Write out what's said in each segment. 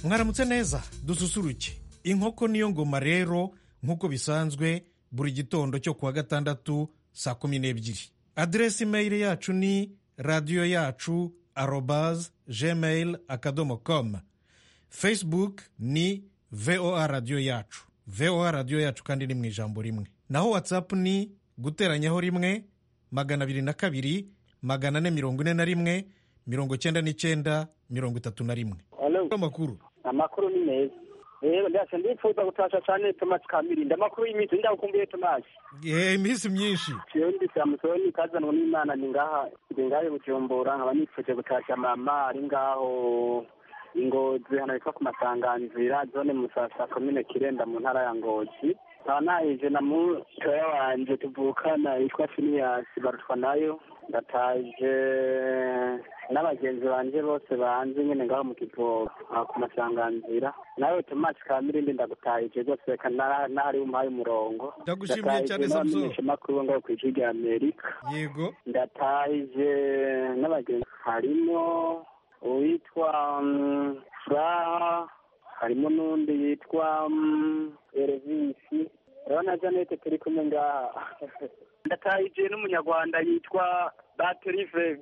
mwaramutse neza dususuruke inkoko niyo ngoma rero nk'uko bisanzwe buri gitondo cyo kuwa gatandatu saa kumi n'ebyiri aderesi imeyili yacu ni radiyo yacu arobaze gmail akadomo komu fesibuke ni voa radiyo yacu voa radiyo yacu kandi ni mu ijambo rimwe naho watsapu ni guteranyaho rimwe magana abiri na kabiri magana ane mirongo ine na rimwe mirongo cyenda n'icyenda mirongo itatu na rimwe Hello. amakuru amakuru ni meza rero ndasha ndifuza gutasha cyane tomasi kamirinda amakuru y'iminsi ndakumbuye tomasi Eh, iminsi myinshi jewe ndi samusoni kazanwa n'imana ni ngaha ndi ngahe bujumbura nkaba nifuje gutasha mama ari ngaho ingozi hano hitwa ku masanganzira zone musasa komine kirenda mu ntara ya ngozi nkaba nahije na mutoya wanje tuvukana yitwa finiyasi barutwa nayo ndataje n'abagenzi banje bose banze nyine ngaho mu kivoga aha ku masanganzira nawe tomasi kamirindi ndagutahije rwose reka nara- nahari umpaye umurongo Ndagushimiye cyane, Ndatahize Samson. makuru ngo ku ijwi rya amerika yego ndatahije n'abagenzi harimo uwitwa mm, fra harimo n'undi yitwa mm, erevisi rero na janete turi kumwe ngaha ndatahije n'umunyarwanda yitwa bateriveve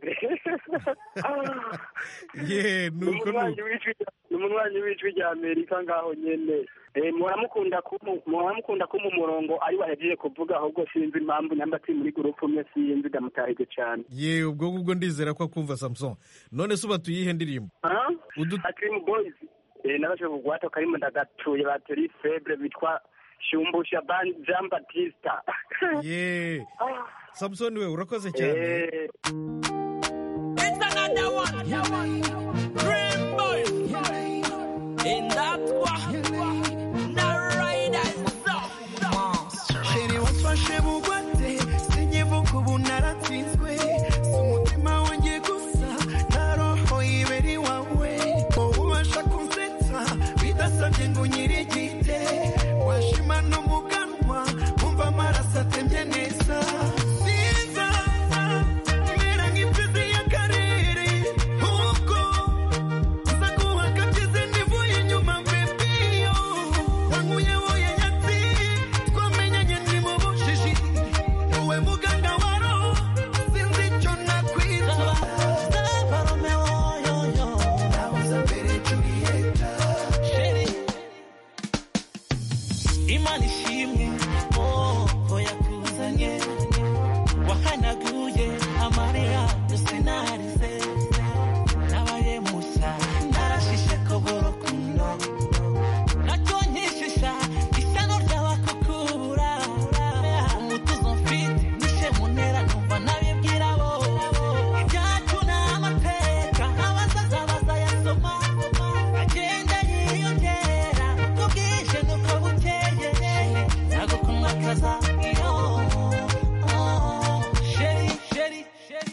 ye nuko nuko ni umunywanyi w'ijwi rya amerika ngaho nyene Eh, muramukunda kumu- muramukunda kuma umurongo ari wahejeje kuvuga ahubwo sinzi impamvu namba ati muri gurupu umwe sinzi ndamutahije cane ye ubwo ngubwo ndizera ko akumva samson none se uba tuyihe ndirimbo Ah? Udu- Acrim Boys eh, nabashe kugwata karimo ndagatuye bateri febre bitwa shumbusha Ban- Jean Batista ye samson we urakoze cyane Eh, It's another one. Dream boy. In that one. Now riders up. Shere wafashe bugwate sinyivuka ubu naratsinzwe si umutima wanjye gusa na roho ibera iwawe wowe ubasha kunsetsa bidasabye ngo nyirigite washima no mu kanwa wumva amaraso atemye neza Sinza, imera nk'imfizi y'akarere ubwo Nza kuhakabyize nivuye inyuma mbebiyo wankuye woye nyatsi twamenyanye ni mu bujiji wowe muganga wa roho sinzi icyo nakwitwa Saba Romeo yoyo nahoze mbere Julieta Shiri. Imana ishimwe oh yakuzanye wahanaguye amarira yose narize nabaye musa narashishe koboro kuno nacyo nkishisha isano ry'abakukura umutuzo mfite nishe muntera numva nabibwira bo ibyacu ni amateka abazaza bazayasoma agenda yiyongera uko bwije nuko bukeye ntabwo kumwakaza iyo sheri sheri sheri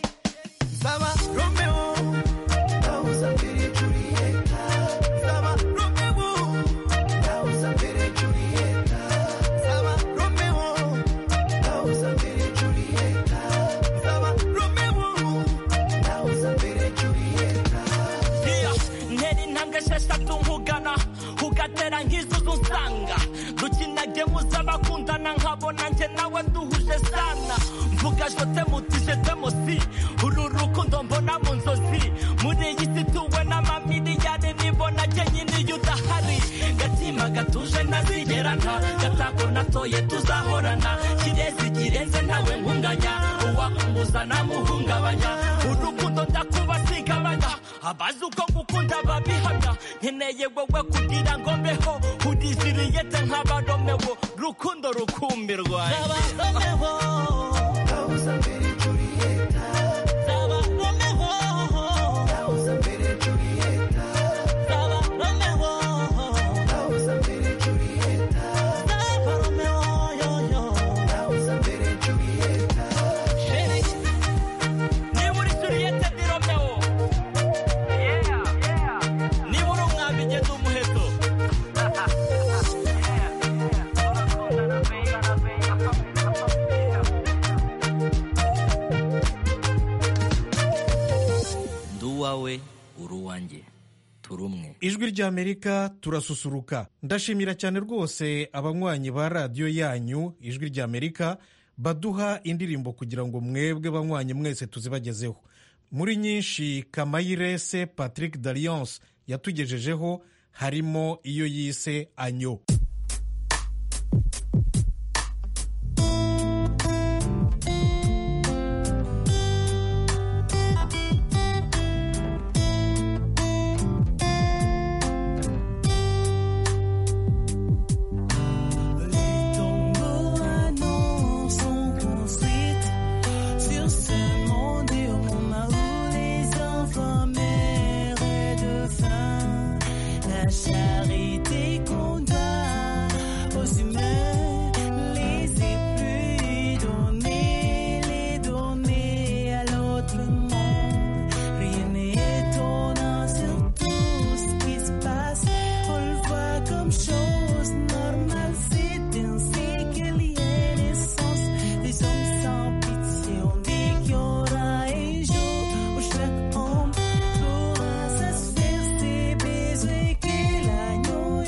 Saba Romeo nahoze mbere Julieta Saba Romeo nahoze mbere Julieta Saba Romeo nahoze mbere Julieta Saba Romeo nahoze mbere Julieta Yeah, ntera intambwe esheshatu nkugana ugatera nk'izuzu nsanga dukina gemu z'abakundana nkabona njye nawe duhuje sana mvuga jote mutije temosi uru rukundo mbona mu nzozi muri iyi si tuwe n'amamiliyari nibona njye nyine iyo udahari gatima gatuje ntazigerana gatako natoye tuzahorana kirezi kirenze nawe nkunganya uwakumbuza namuhungabanya urukundo ndakuba sigabanya abazi uko gukunda babihamya nkeneye wowe kugira ngo mbeho udiziriyete nk'abaromewo rukundo rukumbirwa nahoze mbere Julieta nahoze mbere Julieta nahoze mbere Julieta nahoze mbere Julieta niba uri suriyete ni romeo niba uri umwami ugeze umuheto nduwawe uruwanjye gusura umwe ijwi ry'amerika turasusuruka ndashimira cyane rwose abanywanyi ba radiyo yanyu ijwi ry'amerika baduha indirimbo kugira ngo mwebwe banywanyi mwese tuzibagezeho muri nyinshi kamayirese patrick dariyanse yatugejejeho harimo iyo yise anyo Les tombes à nous sont construites sur ce monde et on a où les enfants meurent de faim. La charité qu'on doit aux humains, les épluis donner, les donner à l'autre monde. Rien n'est étonnant sur tout ce qui se passe. On le voit comme chose normale. C'est ainsi qu'il y a naissance. Les hommes sans pitié. On dit qu'il y aura un jour où chaque homme pourra satisfaire ses besoins. Que l'agneau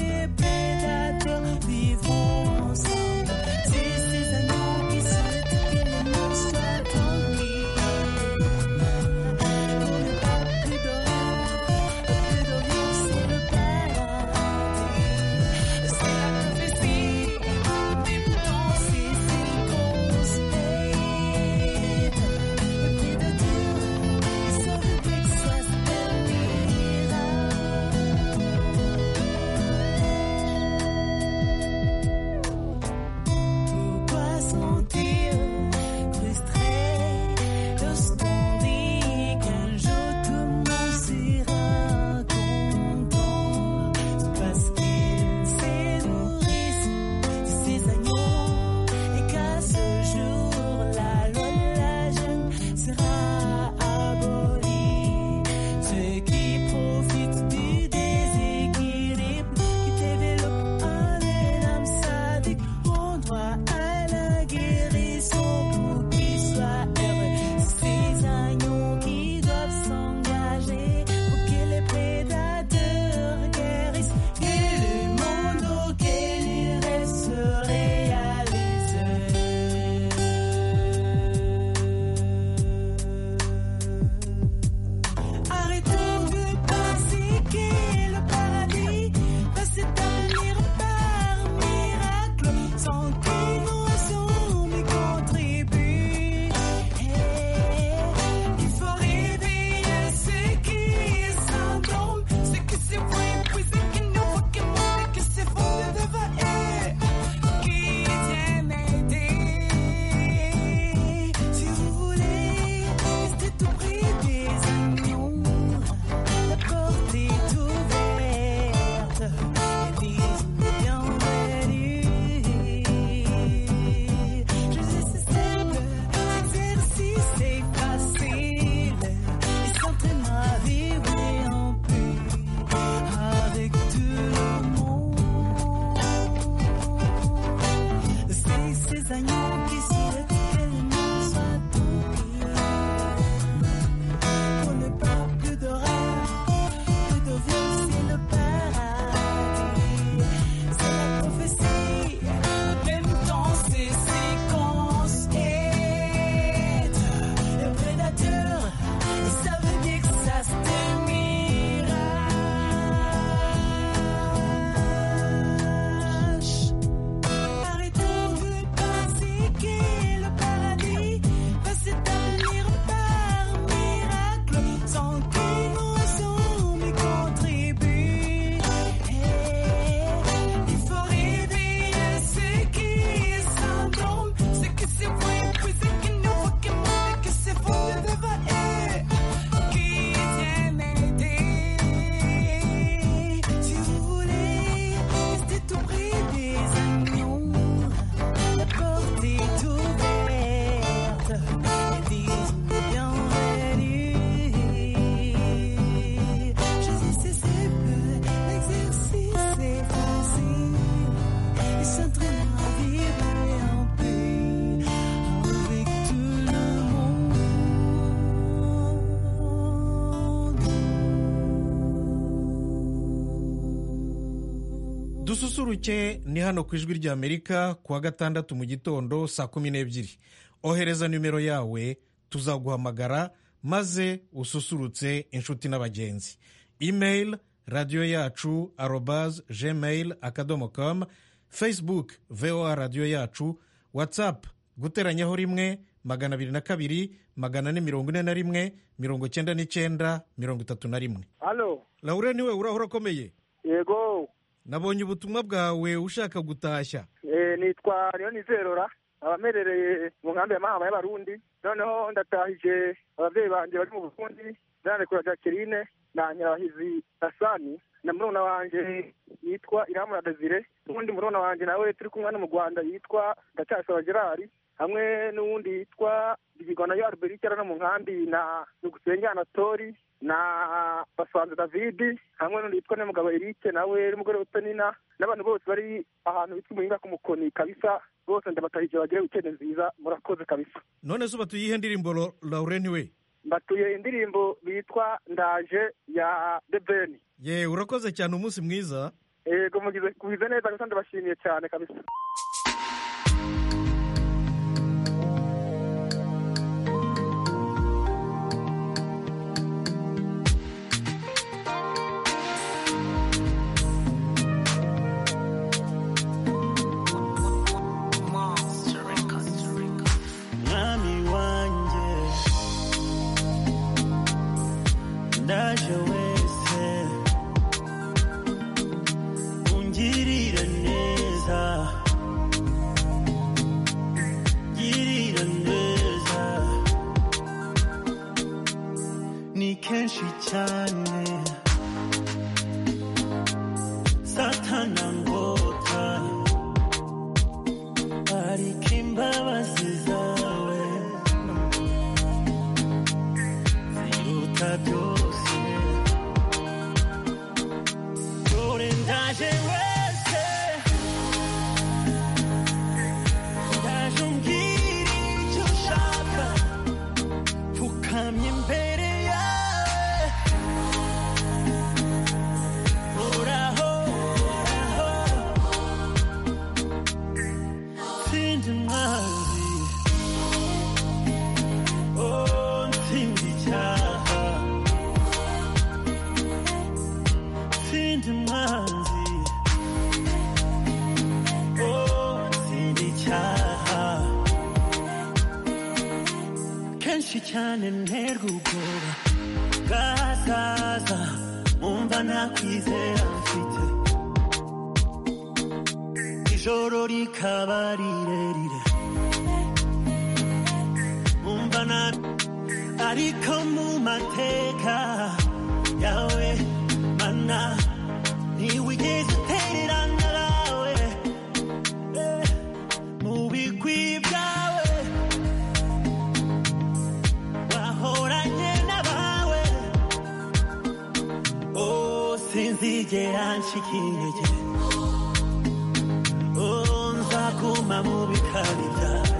dususuruke ni hano ku ijwi ry'amerika kuwa gatandatu mu gitondo saa kumi n'ebyiri ohereza nimero yawe tuzaguhamagara maze ususurutse inshuti n'abagenzi imeyili radiyo yacu arobaze gmail akadomo kamu facebook voa radiyo yacu watsapu guteranyaho rimwe magana abiri na kabiri magana ane mirongo ine na rimwe mirongo icyenda n'icyenda mirongo itatu na rimwe halo laure niwe urahora akomeye yego nabonye ubutumwa bwawe ushaka gutashya Eh, nitwa nizerora abamerereye mu nkambi ya mahama y'abarundi noneho ndatahije ababyeyi banjye bari mu burundi ndarekura jacqueline na nyirabahizi asani na murumuna wanje yitwa iramura desire n'uwundi murumuna wanje nawe turi kumwe no mu rwanda yitwa ndacyasaba gerari hamwe n'uwundi yitwa rigigona yo alberike no mu nkambi na nugusenge anatori na basanze david hamwe n'undi yitwa n'umugabo eric nawe n'umugore utanina n'abantu bose bari ahantu bitwa umuhinga ku mukoni kabisa bose ndabatahije bagire wikende nziza murakoze kabisa none se ubatuye iyihe ndirimbo Lo- laurent we mbatuye indirimbo bitwa ndaje ya debeni ye urakoze cyane umunsi mwiza yego mugize kubize neza gusa ndabashimiye cyane kabisa mwami wanjye ndaje wese ungirira neza girira neza ni kenshi cyane satana ngota ariko imbabazi zawe ziruta byose dore ndaje wese ndaje umbwira icyo ushaka pfukamye imbere yawe uraho uraho Sindi mwazi Oh, nsindi icyaha Sindi mwazi Oh, nsindi icyaha Kenshi cyane nterwa ubwoba bwazaza Umva nakwizera mfite ijoro rikaba rirerire umva nabi ariko mu mateka yawe mana ntiwigeze utererana nawe Eh, mu bigwi byawe wahoranye n'abawe oh sinzigera nshika intege nzaguma mu bikari byawe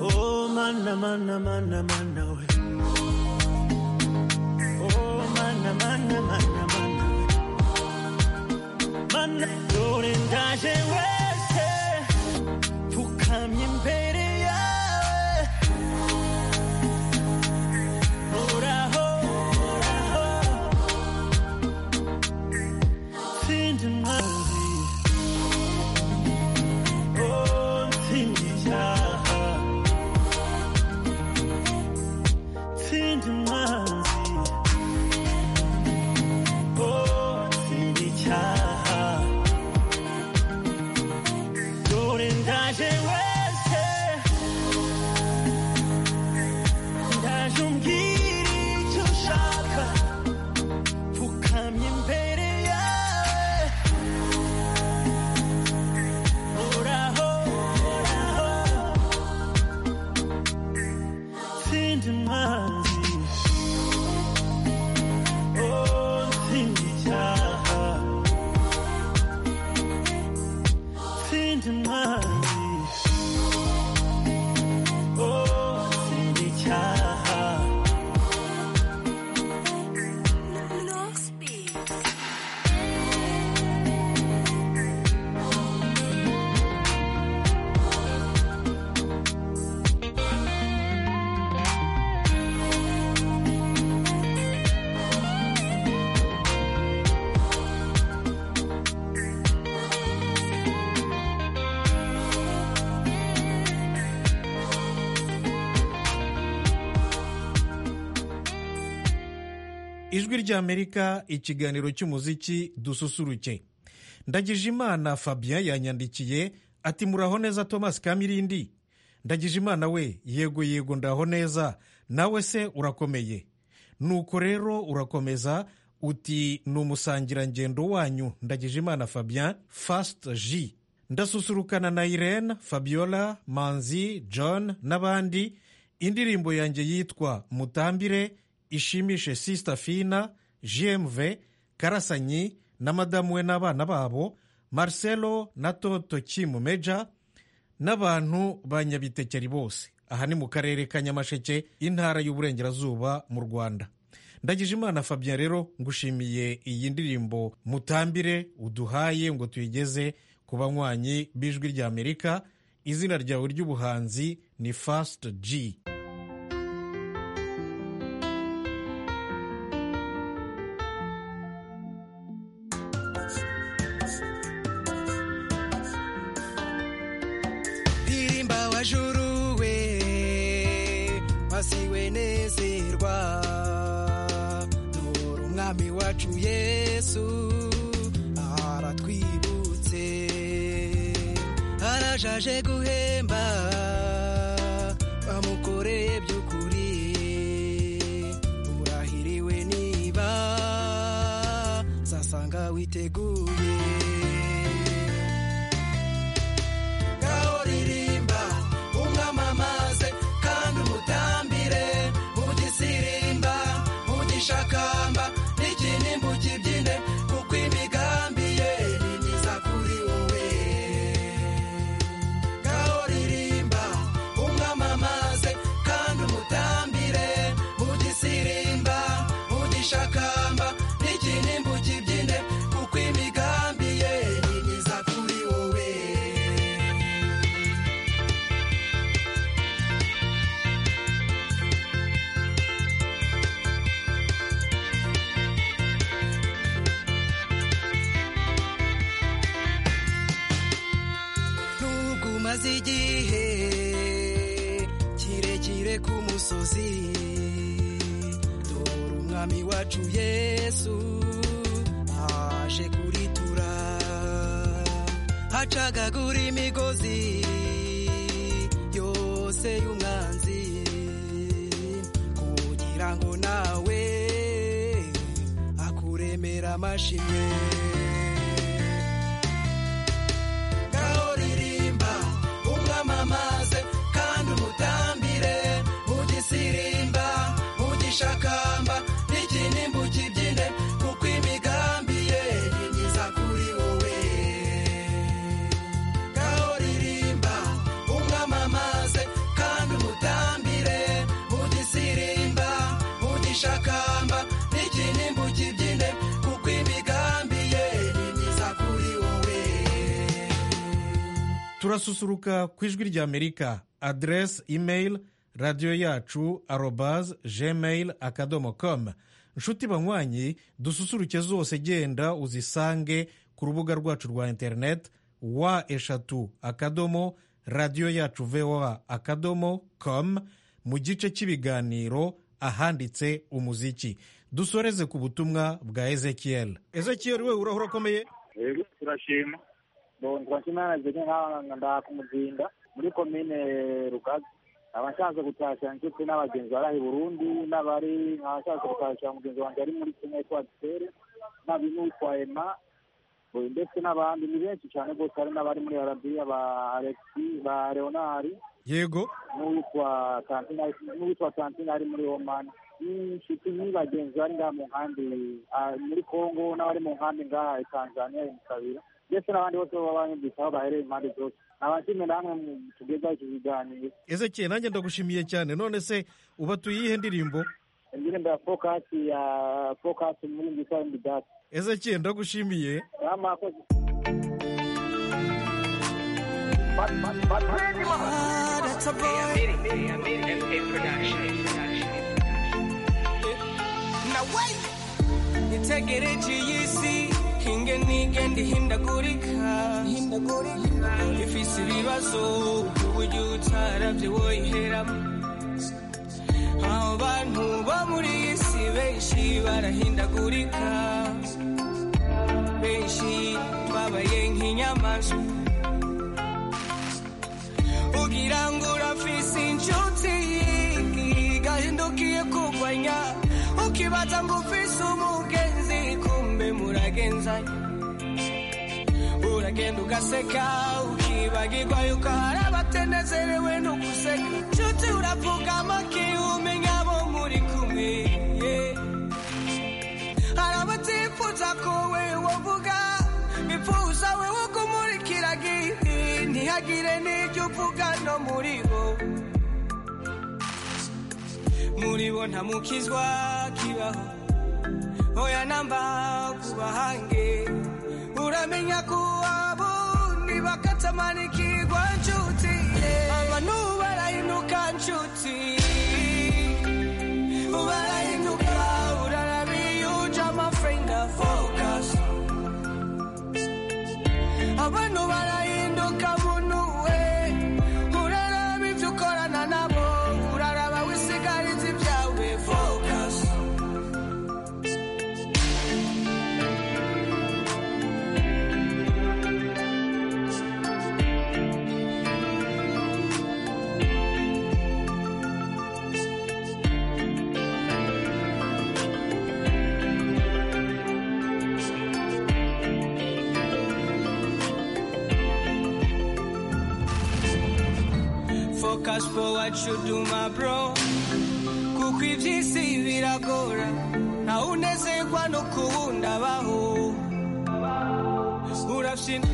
oh mana mana mana mana we oh mana mana mana mana we mana dore ndaje wese pfukamye imbere yawe uraho uraho Sindi mwazi Oh, sindi icyaha Sindi mwazi ry'amerika ikiganiro cy'umuziki dususuruke ndagijimana fabien yanyandikiye ati muraho neza thomas kamirindi ndagijimana we yego yego ndaho neza nawe se urakomeye nuko rero urakomeza uti ni umusangirangendo wanyu ndagijimana fabien fast j ndasusurukana na irene fabiola manzi john n'abandi indirimbo yanjye yitwa mutambire ishimishe sisita fina gmv karasanyi na madamu we n'abana babo marcelo na toto kimumeja n'abantu ba nyabitekeri bose aha ni mu karere ka nyamasheke intara y'uburengerazuba mu rwanda ndagijimana fabien rero ngushimiye iyi ndirimbo mutambire uduhaye ngo tuyigeze ku banywanyi b'ijwi ry'amerika izina ryawe ry'ubuhanzi ni fast g pirimba wajuruwe wasiwe nezerwa dore umwami wacu yesu aratwibutse arajaje guhemba bamukoreye by'ukuri urahiriwe niba zasanga witeguye kaoririmba umwamamaze kandi umutambire ugisirimba ugishakamba n'ikinimbu kibyine kuko imigambi ye ni myiza kuri wowe kaoririmba umwamamaze kandi umutambire ugisirimba ugishakamba n'ikinimbu kibyine kuko imigambi ye ni myiza kuri wowe nubwo umaze igihe kirekire ku musozi dore umwami wacu yesu aje kuritura acagagura imigozi yose y'umwanzi kugira ngo nawe akuremera amashimwe kaoririmba umwamamaze kandi umutambire ugisirimba ugishakamba n'ikinimbu kibyine kuko imigambi ye ni myiza kuri wowe kaoririmba umwamamaze kandi umutambire ugisirimba ugishakamba n'ikinimbu kibyine kuko imigambi ye ni myiza kuri wowe turasusuruka ku ijwi ry'amerika aderesi imeyili radiyo yacu arobazi gmail akadomo komu inshuti banywanyi dususuruke zose genda uzisange ku rubuga rwacu rwa interineti wa eshatu akadomo radiyo yacu voa akadomo komu mu gice cy'ibiganiro ahanditse umuziki dusoreze ku butumwa bwa ezekiyeli ezekiyeli we urahura akomeye rero turashima turashima nageze nk'aha kumuzinda muri komine rugaga abashatse gutashya inshuti n'abagenzi bari aho i burundi n'abari abashatse gutashya mugenzi wanjye ari muri kimwe kwa gitere n'abi n'uwitwa ema oya, ndetse n'abandi ni benshi cyane rwose hari n'abari muri arabiya ba alexi ba leonari yego n'uwitwa kantina n'uwitwa kantina ari muri omani n'inshuti n'abagenzi bari ngaha mu nkambi ah, muri kongo n'abari mu nkambi ngaha i tanzania i musabira ndetse n'abandi bose baba banyumvisaho bahereye impande zose nabashimye namwe mu- tugeza iki kiganiro ezekiyeli nanjye ndagushimiye cyane none se uba tuyihe ndirimbo indirimbo ya fokasi ya fokasi muri nziza y'imidati ezekiyeli ndagushimiye n'amakozi Ah, that's a boy. itegereje iyi si inge n'igenda ihindagurika ifise ibibazo by'uburyo utaravyo woyiheramo abo bantu bo muri iyi si benshi barahindagurika benshi babaye nk'inyamaswa ugira ngo urafise inshuti igahindukiye kurwanya ukibaza ngo ufise umugenzi kumbe muragenzanya uragenda ugaseka ukibagirwa yuko hari abatenezerewe no guseka nshuti urapfugama kiwumenya abo muri kumwe yeah. hari abatifuza ko we wavuga bifuza we wo kumurikira giti ntihagire n'ibyo uvuga no muri bo muri bo nta mukizwa kibaho oya namba kubahange uramenya ko abo ntibakatamanikirwa nshuti abantu barahinuka nshuti barahinuka urarabiyuja amafrenda focus abantu barahinduka muntu we uraraba ibyo ukorana nabo uraraba wisigariza ibyawe focus focus for what you do my bro kuko iby'isi biragora ntawe unezerwa no kuwundi abaho urabyina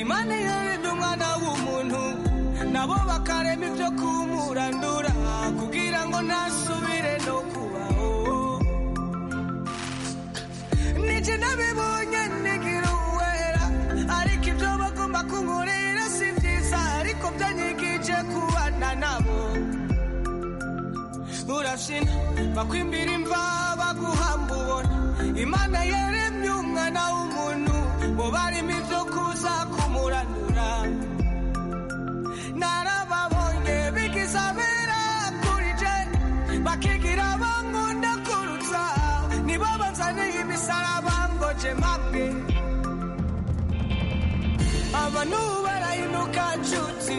imana ihererwa umwana w'umuntu nabo bakarema ibyo kumurandura kugira ngo ntasubire no kubaho niki nabibonye nigira uwera ariko ibyo bagomba kunkorera si byiza ariko byanyigije kubana nabo urashina bakwimbira imva baguhamba ubona imana yaremye umwana w'umuntu bo barimo ibyo kuza kumuranura narababonye bigizabera kuri je bakigira bankunda kurutsa nibo banzaniye imisaraba ngo je mabwe abantu barahinuka nshuti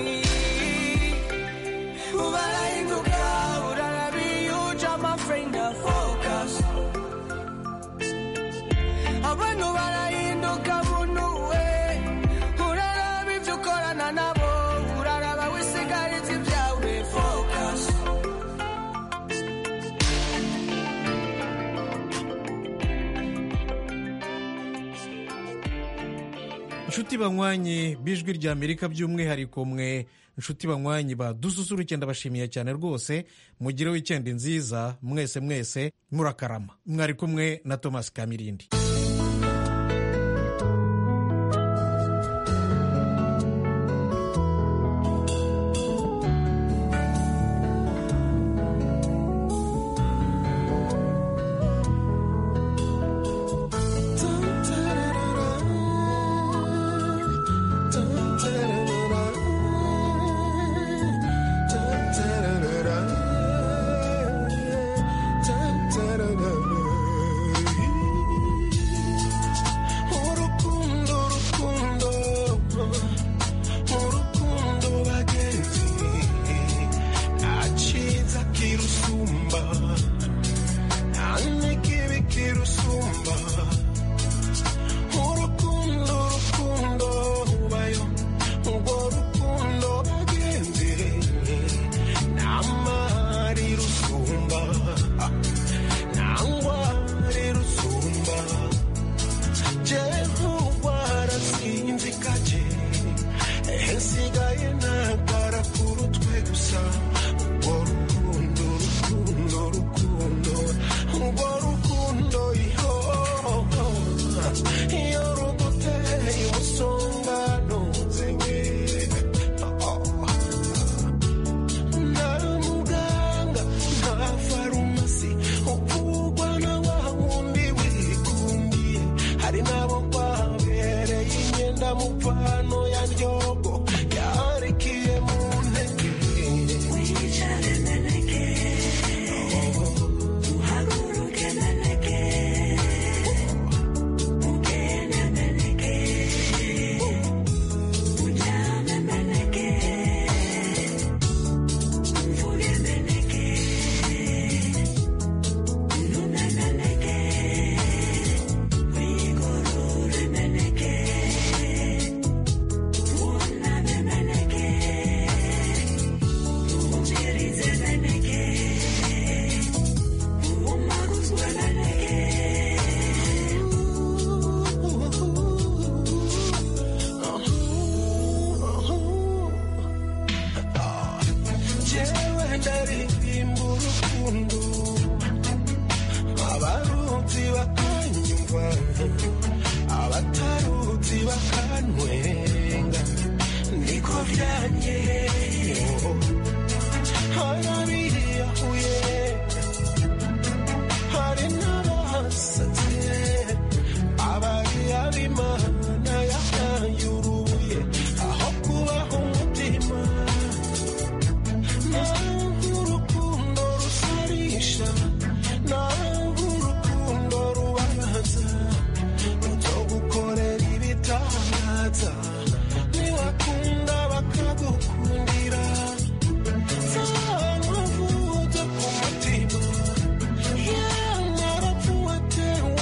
barahinuka urarabiyuja amafrenda focus abantu barahinduka muntu we uraraba ibyo ukorana nabo uraraba wisigariza ibyawe focus inshuti banywanye bijwi rya amerika by'umwihariko mwe inshuti banywanye badususuruke ndabashimiye cyane rwose mugire wikendi nziza mwese mwese murakarama mwari kumwe na thomas kamirindi Thank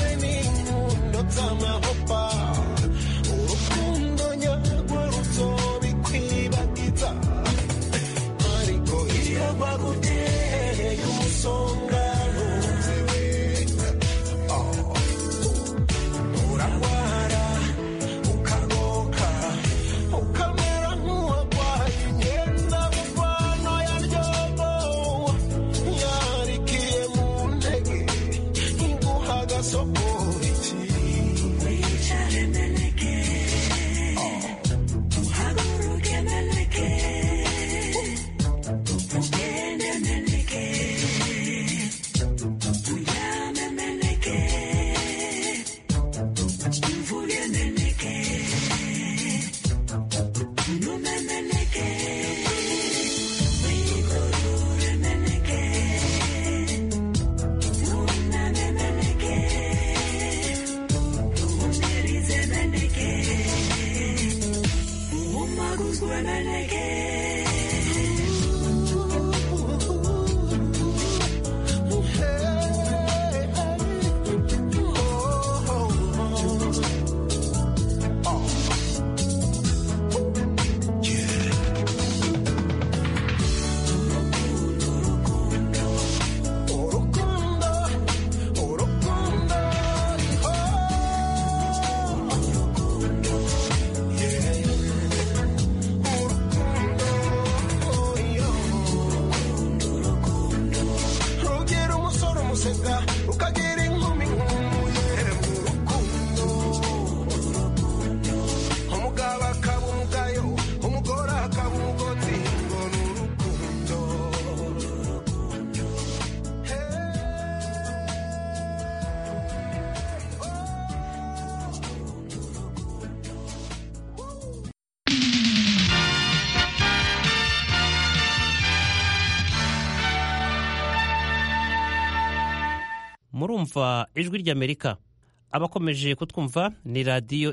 uteze amahoppa urukundo nyarwo ruzobikwibagiza ariko iyo baguteye umusonga ntuzewe urarwara ukagoka ukamera nk'uwarwaye imyenda muvano ya ryobo yarikiye mu ntege iguha agasokoki urukundo urukundo riho rugira umusore umuseka rukagira inkumi nkumuye mu rukundo umugabo akaba umugayo umugore akaba umugozi ngo ni urukundo murumva ijwi ry'amerika abakomeje kutwumva ni radiyo